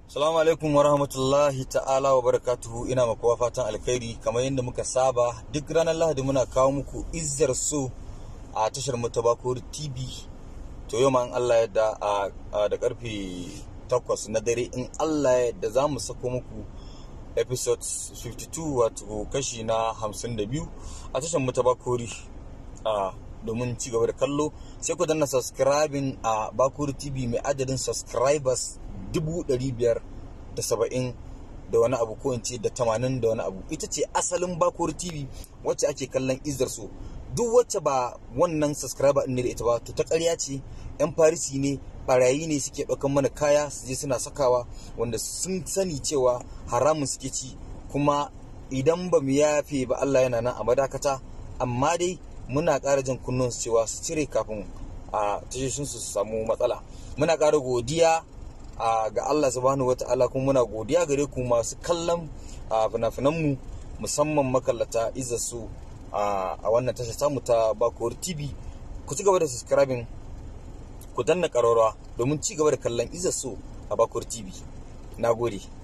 Salamu alaikum wa rahmatullahi ta'ala wa barakatuhu ina makuwa fatan alkhairi kamar yadda muka saba duk ranar lahadi muna kawo muku izzar so a tashar mutabakuri tv to yau ma in Allah yadda a da karfe 8 na dare in Allah yadda za mu sako muku episode 52 wato kashi na 52 a tashar mutabakuri a domin ci gaba da kallo sai ku danna subscribing a bakuri tv mai adadin subscribers dubu ɗari biyar da saba'in da wani abu ko in ce da tamanin da wani abu ita ce asalin bakuri tv wacce ake kallon izar su duk wacce ba wannan subscriber ne da ita ba to ta ƙarya ce yan farisi ne barayi ne suke ɗaukan mana kaya su je suna sakawa wanda sun sani cewa haramun suke ci kuma idan ba mu yafe ba Allah yana nan a madakata amma dai muna ƙara jin kunnun su cewa su cire kafin a tashoshin su samu matsala muna ƙara godiya ga Allah subhanahu wata'ala kuma muna godiya gare ku masu kallon fina mu musamman makallata su a wannan tasha samu ta bakuwar tv ku ci gaba da subscribing ku danna ƙararrawa domin ci gaba da kallon su a bakuwar tv na gode